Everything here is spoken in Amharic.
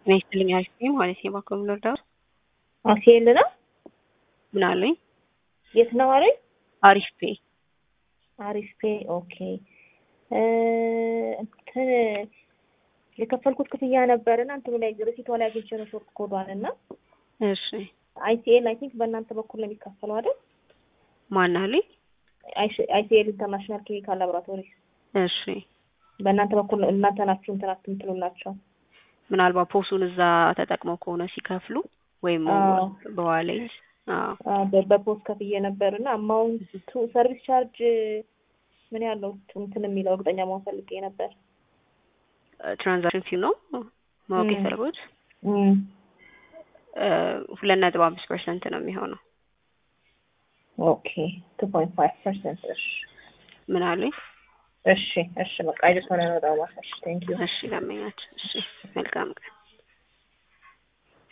ጤና ይስጥልኝ አሪፍ ነኝ ማለት ነው። እባክዎ ምን ልርዳዎት? አሴል ነው። ምን አሉኝ? የት ነው አሉኝ? አሪፍ ፔ አሪፍ ፔ ኦኬ። እንትን የከፈልኩት ክፍያ ነበርና እንትኑ ላይ ሪሲቷ ላይ አግኝቼ ነው ሾርት ኮዷን እና እሺ አይሲኤል አይ ቲንክ በእናንተ በኩል ነው የሚከፈለው አይደል? ማን አሉኝ? አይሲኤል ኢንተርናሽናል ኬሚካል ላቦራቶሪ እሺ በእናንተ በኩል ነው እናንተ ናችሁ እንትን አትምትሉላቸው ምናልባት ፖሱን እዛ ተጠቅመው ከሆነ ሲከፍሉ ወይም አዎ። በዋሌት አዎ በ- በፖስት ከፍዬ ነበር እና አማውንቱ ሰርቪስ ቻርጅ ምን ያለው እንትን የሚለው እርግጠኛ መሆን ፈልጌ ነበር። ትራንዛክሽን ፊው ነው ማወቅ ም። የፈለጉት እም፣ ሁለት ነጥብ አምስት ፐርሰንት ነው የሚሆነው። ኦኬ ቱ ፖይንት ፋይቭ ፐርሰንት እሺ ምን አሉኝ? እሺ እሺ በቃ አይደስ ሆነ ነው ዳው ማሳሽ ቴንክ ዩ እሺ ለመኛቸው። እሺ መልካም ቀን